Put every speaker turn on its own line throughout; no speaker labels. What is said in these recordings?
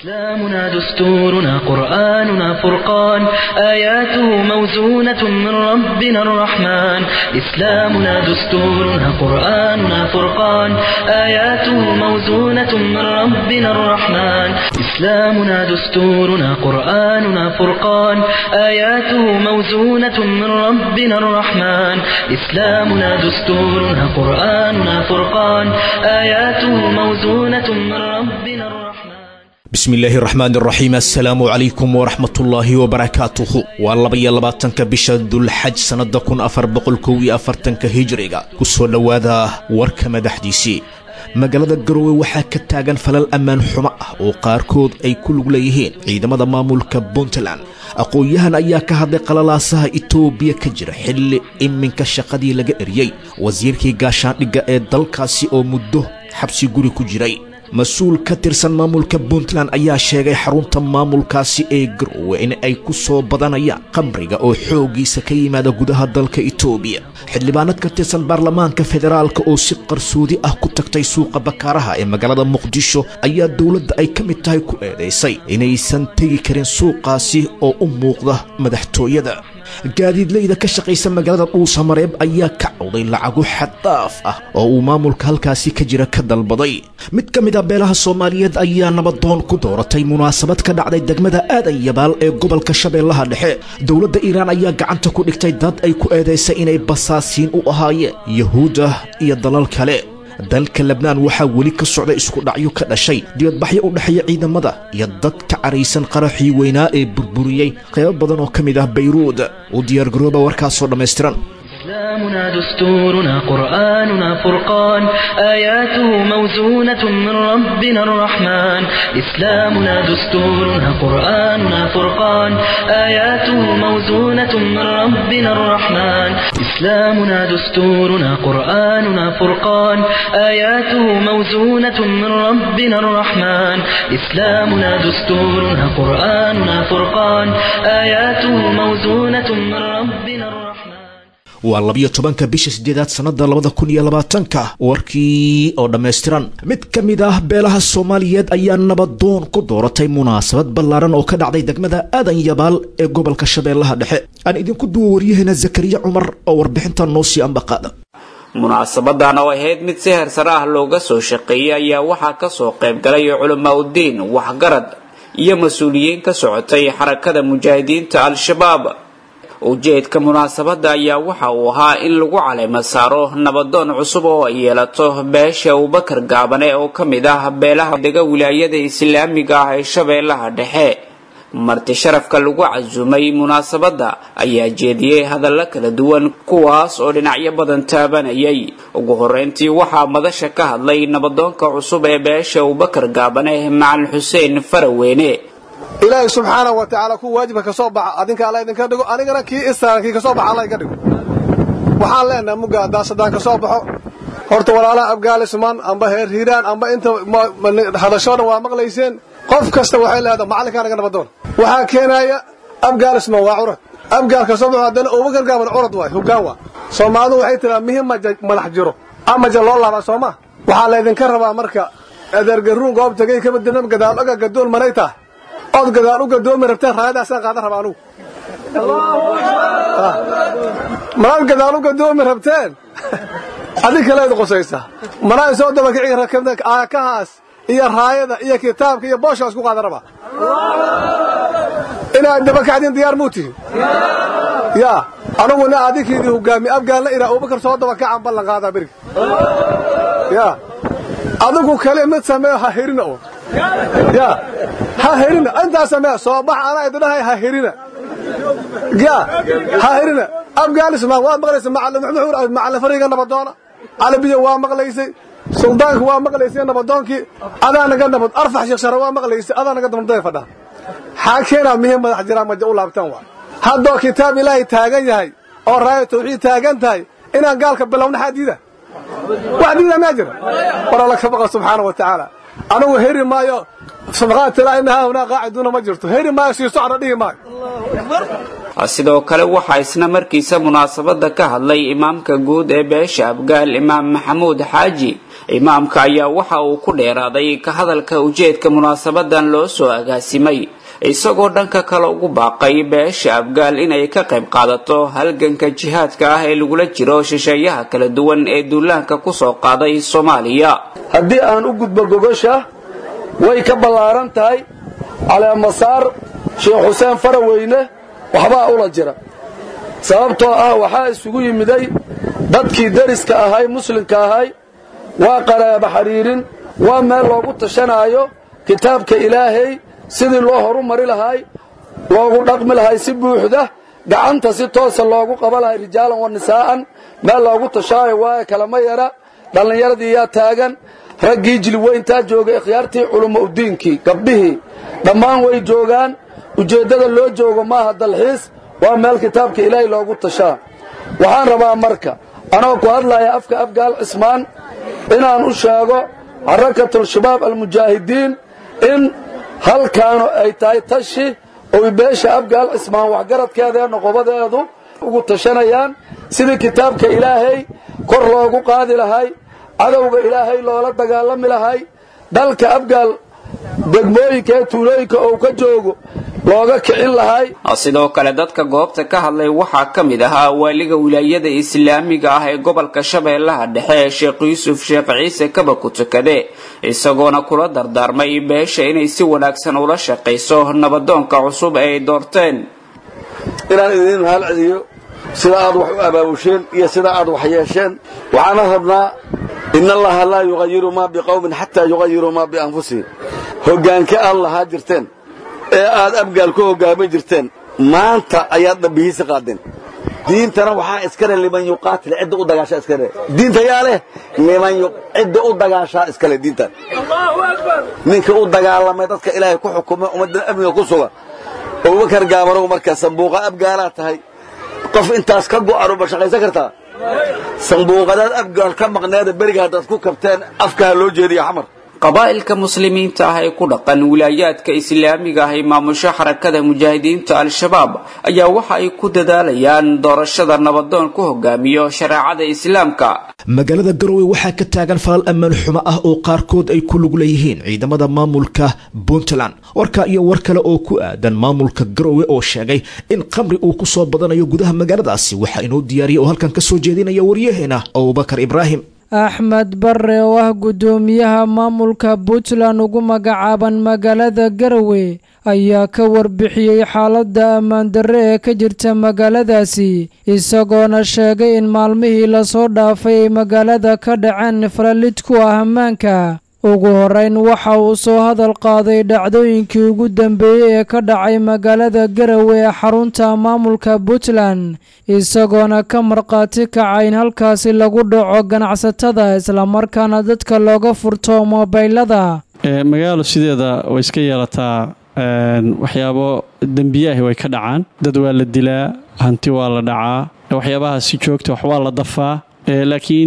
إسلامنا دستورنا قرآننا فرقان آياته موزونة من ربنا الرحمن إسلامنا دستورنا قرآننا فرقان آياته موزونة من ربنا الرحمن إسلامنا دستورنا قرآننا فرقان آياته موزونة من ربنا الرحمن إسلامنا دستورنا قرآننا فرقان آياته موزونة من ربنا الرحمن
bismi illaahi raxmaan raxiim assalaamu calaykum waraxmatullaahi wabarakaatuhu waa labaiyo labaatanka bisha dulxaj sannada kun afar boqol kow iyo afartanka hijriga ku soo dhowaada warka madaxdiisii magaalada garowe waxaa ka taagan falal ammaan xumo ah oo qaarkood ay ku lug leeyihiin ciidamada maamulka puntland aqoon-yahan ayaa ka hadlay qalalaasaha itoobiya ka jira xilli iminka shaqadii laga eriyey wasiirkii gaashaandhigga ee dalkaasi oo muddo xabsi guri ku jiray mas-uul ka tirsan maamulka puntland ayaa sheegay xarunta maamulkaasi ee garowe in ay ku soo badanayaan khamriga oo xooggiisa ka yimaada gudaha dalka itoobiya xildhibaanad ka tirsan baarlamaanka federaalka oo si qarsoodi ah ku tagtay suuqa bakaaraha ee magaalada muqdisho ayaa dowladda ay ka mid tahay ku eedaysay inaysan tegi karin suuqaasi oo u muuqda madaxtooyada gaadiidleyda ka shaqaysa magaalada dhuusamareeb ayaa ka cawday lacago xaddaaf ah oo uu maamulka halkaasi ka jira ka dalbaday mid ka mid a beelaha soomaaliyeed ayaa nabadoon ku dooratay munaasabad ka dhacday degmada aadan yabaal ee gobolka shabeellaha dhexe dowladda iiraan ayaa gacanta ku dhigtay dad ay ku eedaysay inay basaasiin u ahaayeen yahuudda iyo dalal kale dalka lebnaan waxaa weli ka socda isku dhacyo ka dhashay dibadbaxyo u dhexeeya ciidamada iyo dad ka caraysan qaraxii weynaa ee burburiyey qaybo badan oo ka mid ah bayruud u diyaargarooba warkaasoo dhammaystiran
إسلامنا دستورنا قرآننا فرقان آياته موزونة من ربنا الرحمن إسلامنا دستورنا قرآننا فرقان آياته موزونة من ربنا الرحمن إسلامنا دستورنا قرآننا فرقان آياته موزونة من ربنا الرحمن إسلامنا دستورنا قرآننا فرقان آياته موزونة من ربنا الرحمن
waa labiyo tobanka bisha sideedaad sannada labada kun iyo labaatanka warkii oo dhammaystiran mid ka mid ah beelaha soomaaliyeed ayaa nabadoon ku dooratay munaasabad ballaaran oo ka dhacday degmada aadan yabaal ee gobolka shabeellaha dhexe aan idinku duwa waryaheena zakariya cumar oo warbixintan noo sii ambaqaada
munaasabadan oo ahayd mid si hersare ah looga soo shaqeeyey ayaa waxaa kasoo qayb galay culamaa udiin waxgarad iyo mas-uuliyiin ka socotay xarakada mujaahidiinta al-shabaab ujeedka munaasabada ayaa waxa uu ahaa in lagu caleemo saaro nabadoon cusub oo ay yeelato beesha abubakar gaabane oo ka mid ah beelaha dega wilaayada islaamiga ah ee shabeellaha dhexe marti sharafka lagu casuumay munaasabada ayaa jeediyey hadallo kala duwan kuwaas oo dhinacyo badan taabanayay ugu horeyntii waxaa madasha ka hadlay nabadoonka cusub ee beesha abubakar gaabane macalin xuseen faraweyne
ilaahay subxaanahu wa tacaala ku waajibka ka soo baxa adinka alla idinka dhigo anigana kii isaaran kii ka soo baxa alla iga dhigo waxaan leenahay mugga haddaan saddaan ka soo baxo horta walaalaha afgaalismaan amba heer hiiraan amba inta hadashoo dhan waa maqlayseen qof kasta waxay leedahay macallinkaa naga nabadoon waxaa keenaya afgaalismaan waa curad afgaal ka soo baxo haddana abubakar gaaban curad waay hoggaan waa soomaalidu waxay tiraa mihim madax jiro amaja loo laabaa soo ma waxaa laydinka rabaa marka adeergaruun goob tagay kama dirnam gadaal oga gadoon manay tahay ood gadaal u gadoomi rabteen raayadaasaan qaadan rabaa anugu manaad gadaal u gadoomi rabteen adig kaleed qosaysa manaa soo dabakici rakabta aakahaas iyo raayada iyo kitaabka iyo booshaa isku qaadan rabaa inaad dabakacdin diyaar muu tihin yaa anuguna adinkiidii hogaami afgaalna iraa abubakar soo dabakacaan ballan qaadaa beriga yaa adigu kale mid sameeyo ha hirina oo ya ha herina intaa samee soo bax anaa idinahay ha herina ya ha herina afgaanismaan waad maqlaysa macalin maxmuud macalin fariga nabadoona calabiya waa maqlaysay suldaanka waa maqlaysay nabadoonkii adaa naga nabad arfax sheekh shara waa maqlaysay adaa naga nabadooy fadhaa xaa keenaa mihim madax jiraan maja u laabtaan waa haddoo kitaab ilaahay taagan yahay oo raaya tawxiid taagan tahay inaan gaalka bilowna xaa diida wax diida maa jira war alla ka baqa subxaana wa tacaala anugu heri maayo sabqaat ilaa ina haahunaa qaaciduuna ma jirto heri maayo sii socda dhihi maayo
sidoo kale waxaa isna markiisa munaasabada ka hadlay imaamka guud ee beesha abgaal imaam maxamuud xaaji imaamka ayaa waxa uu ku dheeraaday ka hadalka ujeedka munaasabadan loo soo agaasimay isagoo dhanka kale ugu baaqay beesha abgaal inay ka qayb qaadato halganka jihaadka ah ee lagula jiro shisheeyaha kala duwan ee duulaanka kusoo qaaday soomaaliya
haddii aan u gudbo gogosha way ka ballaaran tahay caleemasaar sheekh xuseen faraweyne waxbaa ula jira sababtoo ah waxaa isugu yimiday dadkii deriska ahay muslimka ahay waa qaraaba xidhiirin waa meel loogu tashanaayo kitaabka ilaahay sidii loo horu mari lahay loogu dhaqmi lahay si buuxda gacanta si toosa loogu qaba lahay rijaalan wa nisaa'an meel loogu tashaayo waaye kalama yara dhallinyaradii yaa taagan raggii jilweyntaa jooga ikhyaartii culummo udiinkii gabdhihii dhammaan way joogaan ujeeddada loo joogo maaha dalxiis waa meel kitaabka ilaahay loogu tashaa waxaan rabaa marka anoo ku hadlaya afka afgaal cismaan inaan u sheego xarakatul-shabaab almujaahidiin in halkaanu ay tahay tashi oy beesha afgaal cismaan waxgaradkeeda ee noqobadeedu ugu tashanayaan sidii kitaabka ilaahay kor loogu qaadi lahay cadowga ilaahay loola dagaalami lahay dalka afgaal degmooyinka ee tuulooyinka ou ka joogo looga kicin lahay
sidoo kale dadka goobta ka hadlay waxaa ka mid ahaa waaliga wilaayada islaamiga ah ee gobolka shabeellaha dhexe sheekh yuusuf sheekh ciise kaba ku tukade isagoona kula dardaarmay beesha inay si wanaagsan ula shaqayso nabadoonka cusub ee ay doorteen
inaan idiin mahal celiyo sida aad wax u abaabusheen iyo sida aad wax yeesheen waxaana rabnaa in allaha laa yuqayiru maa biqowmin xataa yuqayiruu maa bianfusihim hoggaanka aad lahaa jirteen ee aad abgaal ku hoggaamin jirteen maanta ayaad dhambihiisa qaadeen diintana waxaa iskale liman yuqaatil cidda u dagaashaa iskale diinta yaa leh liman cidda u dagaashaa iskale diintan ninka u dagaalamay dadka ilaahay ku xukumay ummadda amniga ku suga abubakar gaabanow marka sambuuqa abgaalaa tahay qof intaas ka go'anu ma shaqaysan kartaa sambuuqadaad abgaal ka maqneeda beriga haddaad ku kabteen afkaha loo jeediya xamar
qabaa'ilka muslimiinta ah ee ku dhaqan wilaayaadka islaamiga ah ee maamusho xarakada mujaahidiinta al-shabaab ayaa waxa ay ku dadaalayaan doorashada nabadoon ku hogaamiyo shareecada islaamka
magaalada garowe waxaa ka taagan falal ammaan xumo ah oo qaarkood ay ku lug leeyihiin ciidamada maamulka puntland warka iyo war kale oo ku aadan maamulka garowe oo sheegay in qamri uu ku soo badanayo gudaha magaaladaasi waxaa inoo diyaariya oo halkan ka soo jeedinaya waryaheena abubakar ibraahim
axmed bare oo ah guddoomiyaha maamulka puntland ugu magacaaban magaalada garowe ayaa ka warbixiyey xaaladda ammaandarre ee ka jirta magaaladaasi isagoona sheegay in maalmihii lasoo dhaafay ay magaalada ka dhaceen falalid ku ah ammaanka ugu horeyn waxa uu soo hadal qaaday dhacdooyinkii ugu dambeeyey ee ka dhacay magaalada garowe ee xarunta maamulka puntland isagoona ka markhaati kaca in halkaasi lagu dhaco ganacsatada islamarkaana dadka looga furto moobaylada
magaalo sideeda way iska yeelataa waxyaabo dembiyaah way ka dhacaan dad waa la dilaa hanti waa la dhacaa waxyaabaha si joogta wax waa la dafaa laakiin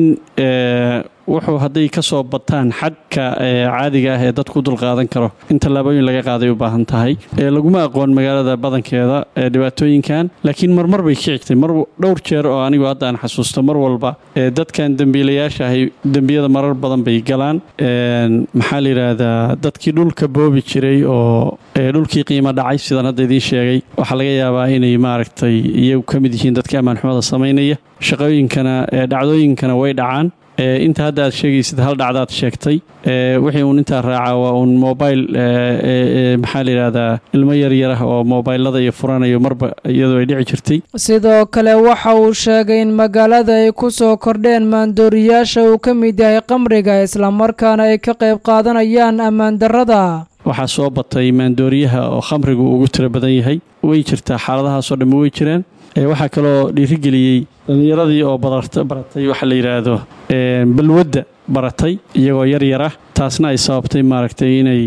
wuxuu hadday ka soo bataan xadka caadiga ah ee dadku dulqaadan karo in tallaabooyin laga qaaday u baahan tahay laguma aqoon magaalada badankeeda dhibaatooyinkan laakiin marmar bay ka xigtay mar dhowr jeer oo anigu hadda aan xasuusto mar walba dadkan dembiilayaasha ahay dembiyada marar badan bay galaan maxaa la yidhaahdaa dadkii dhulka boobi jiray oo dhulkii qiimo dhacay sidaan hadda idiin sheegay waxaa laga yaabaa inay maaragtay iyagu ka mid yihiin dadkii ammaanxumada samaynaya shaqooyinkana dhacdooyinkana way dhacaan inta hadda aad sheegaysid hal dhacdaad sheegtay wixii uun intaa raacaa waa uun mobil maxaa la yidhahdaa ilmo yaryarah oo mobaylada iyo furanayo marba iyadoo ay dhici jirtay
sidoo kale waxa uu sheegay in magaalada ay ku soo kordheen maandooriyaasha uu ka mid yahay qamriga islamarkaana ay ka qayb qaadanayaan ammaandarrada
waxaa soo batay maandooriyaha oo khamrigu ugu tiro badan yahay way jirtaa xaaladahaasoo dhammi way jiraan waxaa kaloo dhiirigeliyey dhallinyaradii oo baratay waxa la yidhaahdo balwadda baratay iyagoo yar yar ah taasna ay sababtay maaragtay inay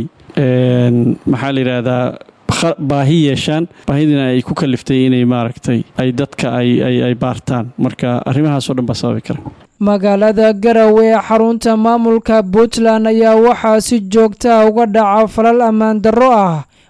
maxaa la yidhaahdaa baahi yeeshaan baahidina ay ku kaliftay inay maaragtay ay dadka ay baartaan marka arrimahaasoo dhan baa sababi kara
magaalada garowe ee xarunta maamulka puntland ayaa waxaa si joogtaa uga dhaca falal ammaan darro ah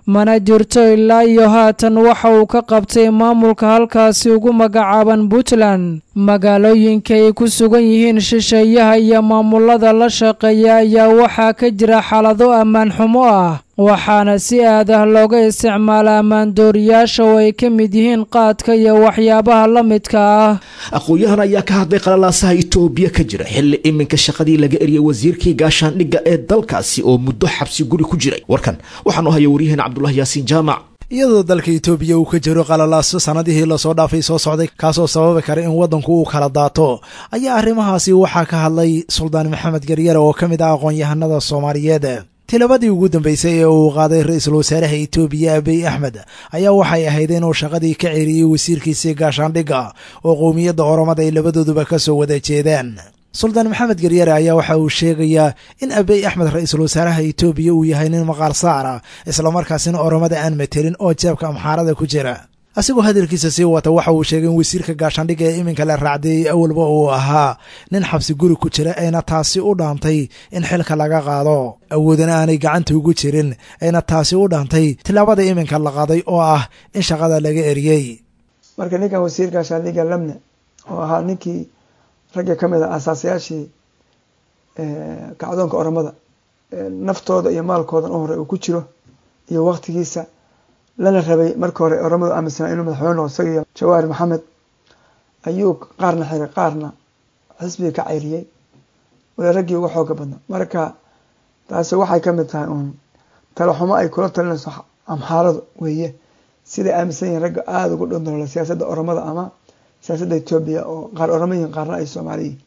mana jirto ilaa iyo haatan waxa uu ka qabtay maamulka halkaasi ugu magacaaban puntland magaalooyinka ay ku sugan yihiin shisheeyaha iyo maamulada la shaqeeya ayaa waxaa ka jira xaalado ammaan xumo ah waxaana si aad ah looga isticmaala ammaandooriyaasha oo ay ka mid yihiin qaadka iyo waxyaabaha la midka ah
aqoon-yahan ayaa ka hadlay qalalaasaha itoobiya ka jira xilli iminka shaqadii laga eriyay wasiirkii gaashaandhigga ee dalkaasi oo muddo xabsi guri ku jiray warkan waxaanu haya waryaheena cabdulahi yaasiin jaamac
iyadoo dalka itoobiya uu ka jiro qalalaaso sanadihii lasoo dhaafay soo socday kaasoo sababi kara in waddanku uu kala daato ayaa arrimahaasi waxaa ka hadlay suldaan maxamed garyare oo ka mid ah aqoon-yahanada soomaaliyeed tilabadii ugu dambeysay ee uu qaaday ra-iisul wasaaraha itoobiya abiy axmed ayaa waxay ahayd inuu shaqadii ka ceriyey wasiirkiisii gaashaandhigga oo qowmiyadda oromada ay labadooduba ka soo wada jeedaan suldaan maxamed garyare ayaa waxa uu sheegayaa in abiy axmed ra-iisul wasaaraha itoobiya uu yahay nin maqaar saara islamarkaasina oromada aan matelin oo jeebka amxaarada ku jira asigoo hadalkiisa sii wata waxa uu sheegay in wasiirka gaashaandhigga ee iminka la raacdeeyey awalba uu ahaa nin xabsi guri ku jira ayna taasi u dhaantay in xilka laga qaado awoodana aanay gacanta ugu jirin ayna taasi u dhaantay tilaabada iminka la qaaday oo ah in shaqada laga eriyey
marka ninkan wasiir gaashaandhigga lamne oo ahaa ninkii ragga ka mid a asaasayaashii kacdoonka oromada naftooda iyo maalkoodan u hore uu ku jiro iyo waktigiisa lana rabay marka hore oromadu aaminsanaa inuu madaxweyne noqo isaga iyo jawaari maxamed ayuu qaarna xiray qaarna xisbiga ka cayriyey wala raggii uga xooga badna marka taasi waxay kamid tahay uun talaxumo ay kula talinayso amxaaradu weeye siday aaminsan yihiin ragga aada ugu dhondoola siyaasadda oromada ama siyaasadda etoobiya oo qaar oromo yihiin qaarna ay soomaali yihin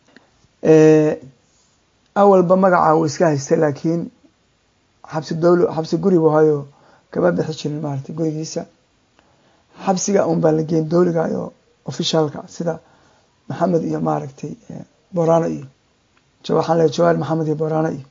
awalba magaca uu iska haystay laakiin xabsi dowlo xabsi gurigu hayo kama bixi jirin maaragtay gurigiisa xabsiga un baa la geyn dowliga iyo ofishaalka sida maxamed iyo maaragtay borano iyo waxaan leeay jawaar maxamed iyo borano iyo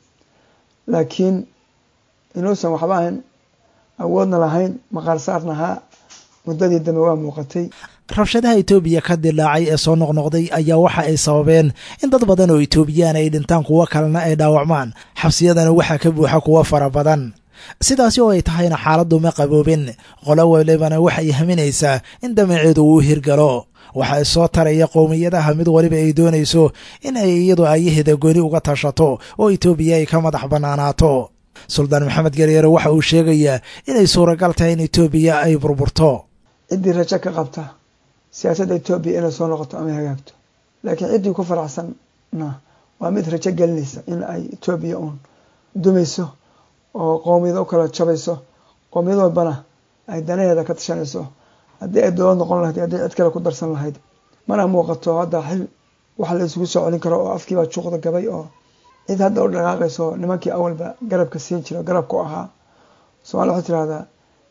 laakiin inuusan waxba ahayn awoodna lahayn maqaar saarna ahaa muddadii dambe waa muuqatay
rabshadaha itoobiya ka dilaacay ee soo noqnoqday ayaa waxa ay sababeen in dad badan oo itoobiyaan ay dhintaan kuwo kalena ay dhaawacmaan xabsiyadana waxaa ka buuxa kuwo fara badan sidaasi oo ay tahayna xaaladdu ma qaboobin qolo walibana waxay haminaysaa in damaceedu uu hirgalo waxaa soo taraya qowmiyadaha mid waliba ay doonayso in ay iyadu ayaheeda gooni uga tashato oo itoobiya ay ka madax bannaanaato suldaan maxamed garyare waxa uu sheegayaa inay suuragal tahay in itoobiya ay burburto
ciddii rajo ka qabta siyaasadda etoobiya inay soo noqoto ama hagaagto laakiin ciddii ku faraxsanna waa mid rajo gelinaysa in ay etoobiya uun dumayso oo qowmiyado u kala jabayso qowmiyad walbana ay danaheeda ka tashanayso haddii ay dowlad noqon lahayd haddii cid kale ku darsan lahayd mana muuqato hadda xil wax la isugu soo celin karo oo afkiibaa juuqda gabay oo cid hadda u dhaqaaqayso nimankii awalba garabka siin jira garabku ahaa somalia waxay tirahdaa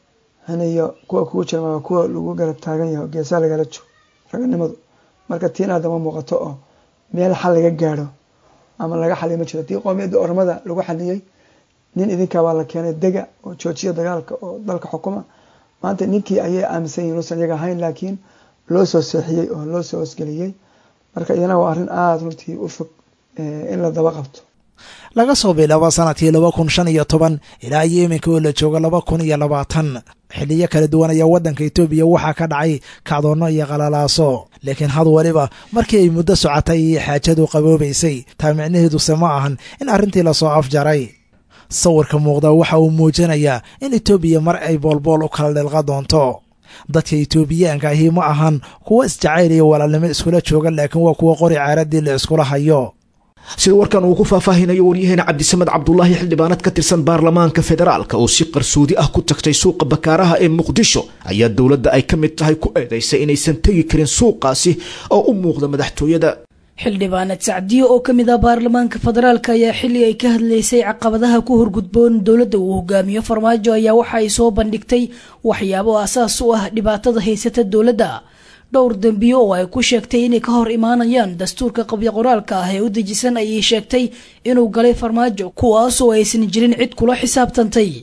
haniyo kuwa kugu jira maa kuwa lagu garab taagan yahay geesaa lagala joog raganimadu marka tiina hadda ma muuqato oo meel xal laga gaadho ama laga xaliyo ma jiro tii qoomiyadda ormada lagu xaliyey nin idinkaabaa la keenay dega oo joojiya dagaalka oo dalka xukuma maanta ninkii ayay aaminsan yihin usan iyaga ahayn laakiin loo soo seexiyey oo loo soo hosgeliyey marka iyana waa arrin aada runtii u fog in la daba qabto
laga soo bilaabo sanadkii laba kun shan iyo toban ilaa iyo iminka oo la joogo laba kun iyo labaatan xiliyo kala duwan ayaa waddanka etoobiya waxaa ka dhacay kacdoonno iyo qalalaaso laakiin had waliba markii ay muddo socotay iyo xaajadu qaboobaysay taa micnaheeduse ma ahan in arrintii lasoo afjaray sawirka muuqda waxa uu muujinayaa in etoobiya mar ay boolbool u kala dhilqa doonto dadka etoobiyaanka ahi ma ahan kuwo isjacayl iyo walaalnimo iskula jooga laakiin waa kuwa qori caaradii la iskula hayo
sida warkan uu ku faahfaahinayo waryaheena cabdisamed cabdulaahi xildhibaanad ka tirsan baarlamaanka federaalka oo si qarsoodi ah ku tagtay suuqa bakaaraha ee muqdisho ayaa dowladda ay ka mid tahay ku eedaysay inaysan tegi karin suuqaasi oo u muuqda madaxtooyada
xildhibaanad sacdiyo oo ka mid ah baarlamaanka federaalka ayaa xilli ay ka hadlaysay caqabadaha ku horgudboon dowladda uu hogaamiyo farmaajo ayaa waxa ay soo bandhigtay waxyaabo asaas u ah dhibaatada haysata dowladda dhowr dembiyo oo ay ku sheegtay inay ka hor imaanayaan dastuurka qabyo qoraalka ah ee u dejisan ayay sheegtay inuu galay farmaajo kuwaasoo aysan jirin cid kula xisaabtantay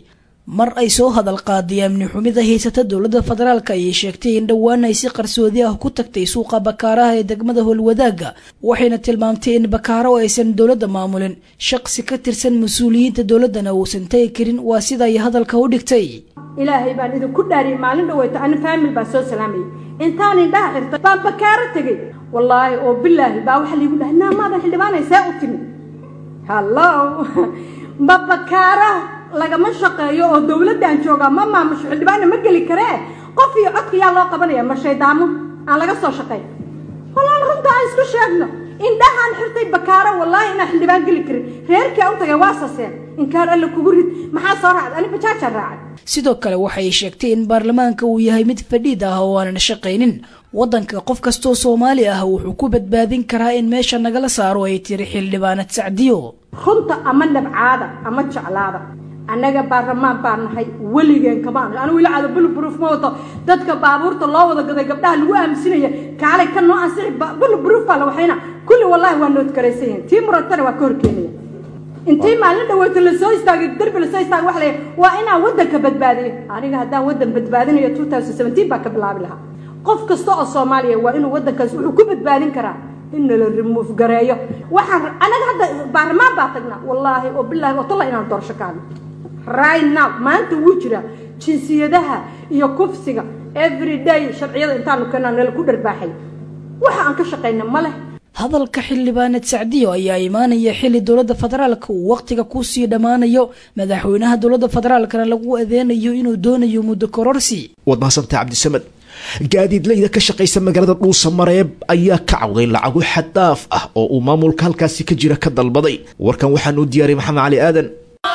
mar ay soo hadal qaaday amni xumida haysata dowladda federaalk ayay sheegtay in dhowaan ay si qarsoodi ah ku tagtay suuqa bakaaraha ee degmada howlwadaaga waxayna tilmaamtay in bakaaro aysan dowladda maamulin shaqsi ka tirsan mas-uuliyiinta dowladdana uusan tagi karin waa sida ay hadalka u dhigtay
ilaahay baan idinku dhaariyay maalin dhaweyto ani faamil baa soo salaamayay intaan indhaha xirtay baan bakaaro tegey wallaahi oo bilaahi baa waxaa liigu dhahay naamaadan xildhibaanay see u timi hallo ma bakaaro lagama shaqeeyo oo dowladdan joogaa ma maamusho xildhibaanna ma geli karee qof iyo codka yaa loo qabanaya ma shaydaamo aan laga soo shaqeyn walaal runta aan isku sheegno indhahaan xirtay bakaaro wallaahi inaan xildhibaan geli karin reerkii aan u tagay waa saseen inkaan alle kugu rid maxaa soo raacday ani bajaajaan raacay
sidoo kale waxay sheegtay in baarlamaanka uu yahay mid fadhiid ah oo aanan shaqaynin waddanka qof kastoo soomaali ah wuxuu ku badbaadin karaa in meesha nagala saaro ay tiri xildhibaanad sacdiyo
runta ama nabcaada ama jeclaada annaga baarlamaan baan nahay weligeen kamaan anu wili caado bulubruuf ma wato dadka baabuurta loo wada gaday gabdhaha lagu aaminsinaya kaalay ka noo ansixi bulubruuf baa la waxayna kulli wallaahi waa noodkaraysan yihiin tii murantana waa ka horkeenaya intii maalin dhaweyto lasoo istaagay derbi lasoo istaagay waxa la waa inaan waddanka badbaadiyo aniga haddaan waddan badbaadinayo two thousand seventeen baa ka bilaabi lahaa qof kasta oo soomaaliya waa inuu waddankaas wuxuu ku badbaadin karaa in nala remuuf gareeyo waxaan anaga hadda baarlamaan baa tagnaa wallaahi oo bilaahi oo talla inaan doorasho kaadno right now maanta wuu jiraa jinsiyadaha iyo kufsiga every day sharciyada intaanu keenaa nala ku dharbaaxay waxa aan ka shaqayna ma leh
hadalka xildhibaanad sacdiyo ayaa imaanaya xili dowladda federaalka uu wakhtiga kusii dhammaanayo madaxweynaha dowladda federaalkana lagu adeynayo inuu doonayo muddo kororsi
waad mahadsantaha cabdisamed gaadiidleyda ka shaqaysa magaalada dhuusa mareeb ayaa ka cawday lacago xaddaaf ah oo uu maamulka halkaasi ka jira ka dalbaday warkan waxaan u diyaariyay maxamed cali aadan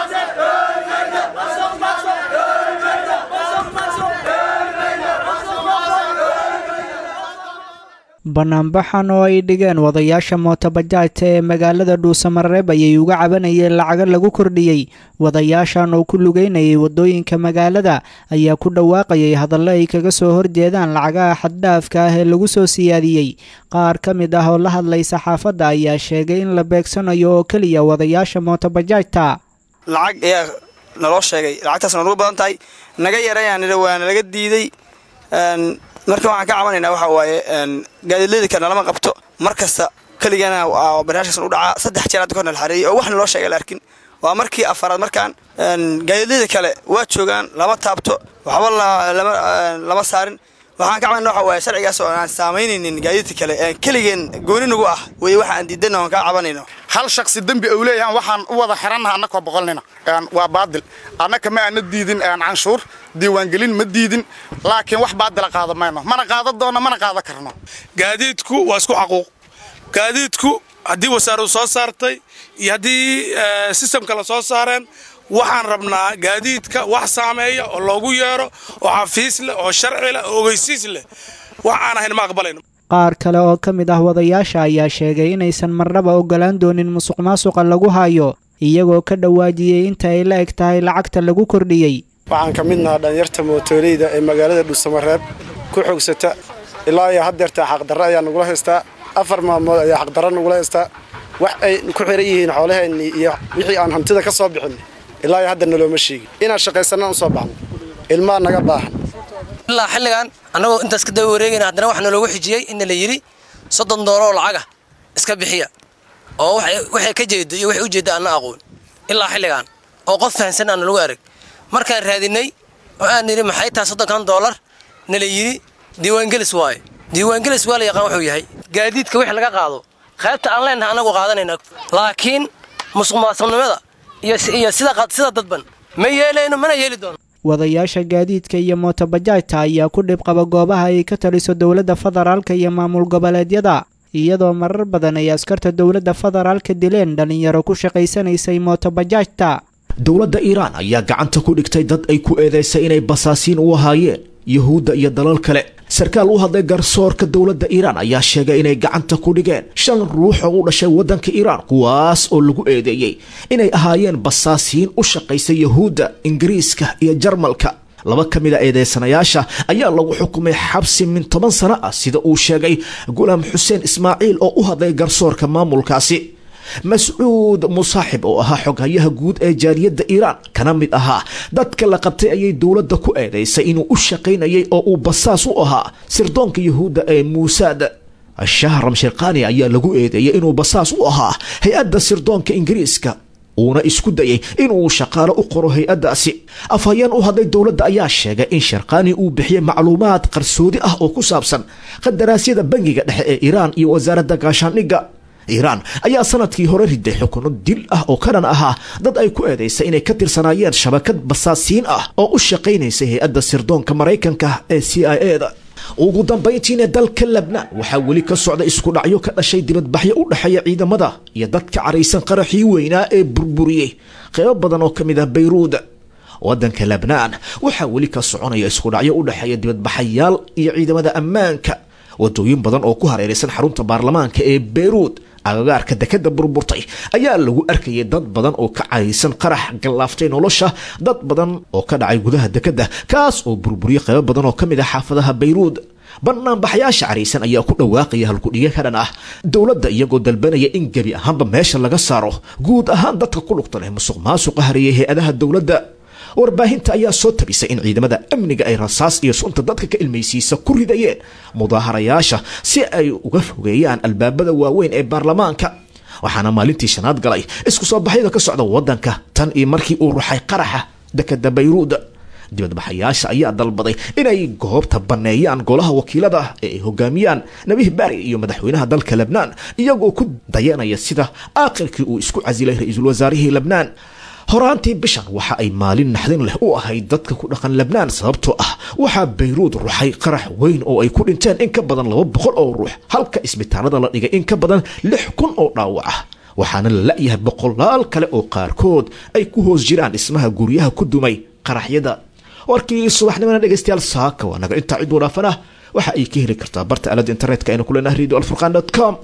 banaanbaxan oo ay dhigeen wadayaasha mootobajaajta ee magaalada dhuusamareeb ayay uga cabanayeen lacago lagu kordhiyey wadayaashan oo ku lugeynayay wadooyinka magaalada ayaa ku dhawaaqayay hadallo ay kaga soo horjeedaan lacagaha xaddhaafka ah ee lagu soo siyaadiyey qaar ka mid ah oo la hadlay saxaafadda ayaa sheegay in la beegsanayo oo keliya wadayaasha mootobajaajta
lacag ayaa naloo sheegay lacagtaas nagu badan tahay naga yarayaan waana laga diiday marka waxaan ka cabanaynaa waxa waaye gaadiidleyda kale nalama qabto mar kasta keligana barnaamijkaas u dhacaa saddex jeer hadda korna la xareeyey oo wax naloo sheegay la arkin waa markii afaraad markaan gaadiidleyda kale waa joogaan lama taabto waxba lama saarin waxaan ka cabanayna waxa waaye sharcigaas oo aan saamaynaynin gaadiidka kale keligeen gooni nagu ah wey waxa aan diidanna oon kaa cabanayno
hal shaksi dembi ou leeyahan waxaan u wada xirannaha annakoo boqolnina waa baadil annaka ma aana diidin canshuur diiwaangelin ma diidin laakiin wax baadila qaada mayno mana qaada doonno mana qaada karno
gaadiidku waa isku xaquuq gaadiidku haddii wasaaradu soo saartay iyo haddii sistamka la soo saareen waxaan rabnaa gaadiidka wax saameeya oo loogu yeero oo xafiis leh oo sharci leh oo ogeysiis leh wax aan ahayn ma aqbalayno
qaar kale oo ka mid ah wadayaasha ayaa sheegay inaysan marnaba ogolaan doonin musuq maasuqa lagu hayo iyagoo ka dhawaajiyey inta ay la eg tahay lacagta lagu kordhiyey
waxaan ka midnaha dhalinyarta mootoleyda ee magaalada dhuusamareeb ku xogsata ilaa iyo haddeertaa xaqdarre ayaa nagula haystaa afar maalmood ayaa xaqdarre nagula haystaa wax ay ku xiran yihiin xoolaheenni iyo wixii aan hantida ka soo bixin ilaa iyo hadda nalooma sheegin inaan shaqaysanaan u soo baxno ilmaa naga baahan
ilaa xilligan annagoo intaas ka daba wareegayna haddana waxaa naloogu xijiyey inna la yidhi soddon doolar oo lacaga iska bixiya oo waxay ka jeedo iyo waxay u jeedda aanna aqoon ilaa xilligan oo qof fahansan aan nalagu arag markaan raadinay oo aan nidhi maxay tahay soddonkan doolar nala yidhi diiwaangelis waaye diiwaangelis waa la yaqaan wuxuu yahay gaadiidka wix laga qaado qaybta aan leenahay annagu qaadanayna laakiin musuq maasuqnimada iyo sida dadban ma yeelayno mana yeeli doono
wadayaasha gaadiidka iyo mootobajaajta ayaa ku dhibqaba goobaha ay ka taliso dowladda federaalka iyo maamul goboleedyada iyadoo marar badan ay askarta dowladda federaalka dileen dhallinyaro ku shaqaysanaysay mootobajaajta
dowladda iiraan ayaa gacanta ku dhigtay dad ay ku eedeysay inay basaasiin u ahaayeen yuhuudda iyo dalal kale sarkaal u hadlay garsoorka dowladda iiraan ayaa sheegay inay gacanta ku dhigeen shan ruux oo u dhashay waddanka iiraan kuwaas oo lagu eedeeyey inay ahaayeen basaasiin u shaqaysa yuhuudda ingiriiska iyo jarmalka laba ka mid a eedeysanayaasha ayaa lagu xukumay xabsi min toban sano ah sida uu sheegay gulaam xuseen ismaaciil oo u hadlay garsoorka maamulkaasi mascuud musaaxib oo ahaa xoghayaha guud ee jaaliyadda iiraan kana mid ahaa dadka la qabtay ayay dowladda ku eedaysay inuu u shaqaynayay oo uu basaas u ahaa sirdoonka yuhuudda ee muusaad shahram shirkani ayaa lagu eedeeyay inuu basaas u ahaa hay-adda sirdoonka ingiriiska uuna isku dayay inuu shaqaalo u qoro hay-addaasi afhayeen u hadlay dowladda ayaa sheegay in sharkani uu bixiyey macluumaad qarsoodi ah oo ku saabsan qadaraasyada bangiga dhexe ee iiraan iyo wasaaradda gaashaandhigga iiraan ayaa sanadkii hore riday xukuno dil ah oo ka dhan ahaa dad ay ku eedaysay inay ka tirsanaayeen shabakad basaasiin ah oo u shaqaynaysay hay-adda sirdoonka maraykanka ee c i e da ugu dambayntiina dalka lebnaan waxaa weli ka socda isku dhacyo ka dhashay dibadbaxyo u dhexeeya ciidamada iyo dadka caraysan qaraxii weynaa ee burburiyey qeybo badan oo ka mid ah bayruud waddanka lebnaan waxaa weli ka soconaya isku dhacyo u dhexeeya dibadbaxayaal iyo ciidamada ammaanka wadooyin badan oo ku hareeraysan xarunta baarlamaanka ee beyruud agagaarka dekada burburtay ayaa lagu arkayay dad badan oo ka caraysan qarax gallaaftay nolosha dad badan oo ka dhacay gudaha dekada kaas oo burburiyey qaybo badan oo ka mid ah xaafadaha bayruud banaanbaxyaasha caraysan ayaa ku dhawaaqaya halkudhige ka dhan ah dowladda iyagoo dalbanaya in gebi ahaanba meesha laga saaro guud ahaan dadka ku lugta leh musuq maasuqa hareeyay hay-adaha dowladda warbaahinta ayaa soo tabisay in ciidamada amniga ay rasaas iyo sunta dadka ka ilmaysiisa ku ridayeen mudaaharayaasha si ay uga fogeeyaan albaabada waaweyn ee baarlamaanka waxaana maalintii shanaad galay isku soo baxyada ka socda waddanka tan iyo markii uu ruxay qaraxa dekada bayruud dibadbaxayaasha ayaa dalbaday inay goobta banneeyaan golaha wakiilada ee ay hogaamiyaan nabih bari iyo madaxweynaha dalka lebnaan iyagoo ku dayanaya sida aakhirkii uu isku casilay ra-iisul wasaarihii lebnaan horaantii bishan waxa ay maalin naxdin leh u ahayd dadka ku dhaqan lebnaan sababtoo ah waxaa bayruud ruxay qarax weyn oo ay ku dhinteen in ka badan laba boqol oo ruux halka isbitaalada la dhigay in ka badan lix kun oo dhaawac ah waxaana la la-yahay boqolaal kale oo qaarkood ay ku hoos jiraan dhismaha guryaha ku dumay qaraxyada warkii subaxnimana dhegeystayaal saaka waa naga intaa cid wanaafana waxa ay ka heli kartaa barta aalada internetka aynu ku leenahay radio alfurqan com